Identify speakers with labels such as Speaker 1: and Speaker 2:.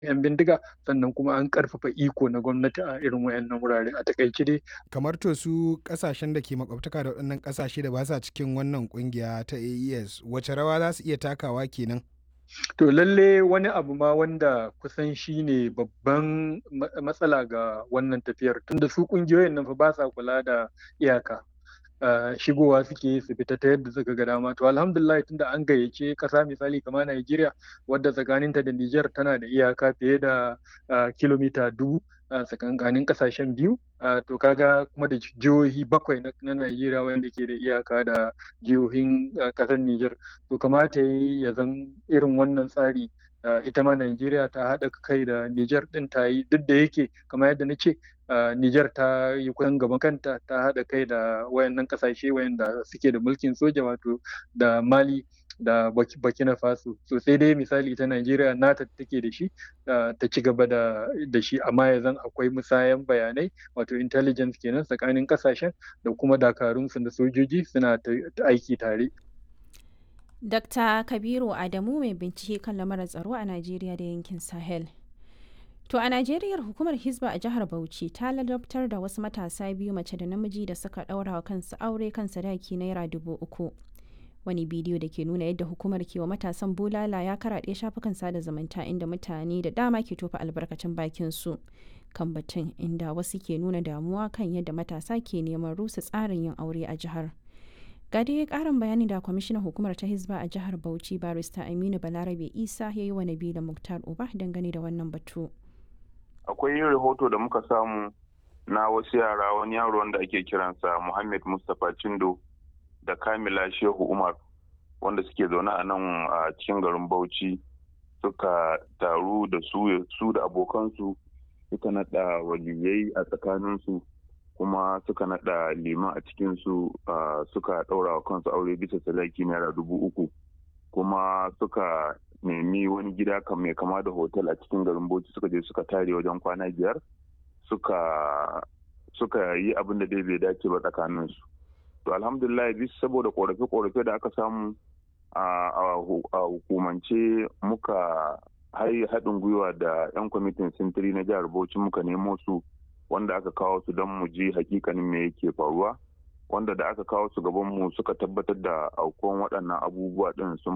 Speaker 1: 'yan bindiga sannan kuma an karfafa iko na gwamnati a irin wayannan wurare a takaice dai
Speaker 2: kamar to su kasashen da ke makwabtaka da waɗannan kasashe da ba sa cikin wannan kungiya ta AES wace rawa za su iya takawa kenan
Speaker 1: to lalle wani abu ma wanda kusan shi ne babban matsala ga wannan tafiyar tunda su kungiyoyin nan fa ba sa kula da iyaka Uh, shigowa suke su fita ta yadda suka ga dama to alhamdulillah tunda an gayyace kasa misali kamar Najeriya wadda tsakaninta da Niger tana da iyaka fiye da uh, kilomita dubu a uh, tsakankanin kasashen biyu to kaga kuma da jihohi bakwai na Najeriya wanda ke da iyaka da jihohin kasar Niger to kamata ya zan irin wannan tsari ita ma Najeriya ta haɗa kai da Niger ɗin ta yi duk da yake kamar yadda na ce Uh, Nijar ta yi kusan gaban kanta ta haɗa kai da wayannan ƙasashe wayanda suke da mulkin soja wato da Mali da Burkina Faso. So sai dai misali ta Najeriya nata take da shi uh, ta ci gaba da, da shi amma ya zan akwai musayan bayanai wato intelligence kenan tsakanin ƙasashen da kuma dakarunsu da sojoji suna aiki tare.
Speaker 3: Dr. Kabiru Adamu mai bincike kan lamarin tsaro a Najeriya da yankin Sahel. To a Najeriya hukumar Hizba a jihar Bauchi ta ladabtar da wasu matasa biyu mace da namiji da suka ɗaura wa kansu aure kan sadaki naira dubu uku. Wani bidiyo da ke nuna yadda hukumar ke wa matasan bulala ya karaɗe shafukan sada zumunta inda mutane da dama ke tofa albarkacin bakin su kan batun inda wasu ke nuna damuwa kan yadda matasa ke neman rusa tsarin yin aure a jihar. Ga dai ƙarin bayani da kwamishinan hukumar ta Hizba a jihar Bauchi barista Aminu Balarabe Isa ya yi wa Nabila Muktar Uba dangane da wannan batu.
Speaker 4: akwai rahoto da muka samu na wasu yara wani yaro wanda ake kiransa Muhammad Mustapha Chindo da Kamila Shehu Umar wanda suke zaune a nan a cikin garin Bauchi suka taru da su su da abokansu suka nada waliyai a tsakaninsu kuma suka nada liman a cikinsu suka daura wa kansu aure bisa sadaki naira dubu uku kuma suka nemi wani gida kan mai kama da hotel a cikin garin bauchi suka je suka tare wajen kwana biyar suka suka yi abin da dai bai dace ba tsakanin su to alhamdulillah bis saboda korafe korafe da aka samu a hukumance muka haɗin gwiwa da 'yan kwamitin sintiri na jihar bauchi muka nemo su wanda aka kawo su don mu ji hakikanin me yake faruwa wanda da aka kawo su gaban mu suka tabbatar da aukuwan waɗannan abubuwa ɗin sun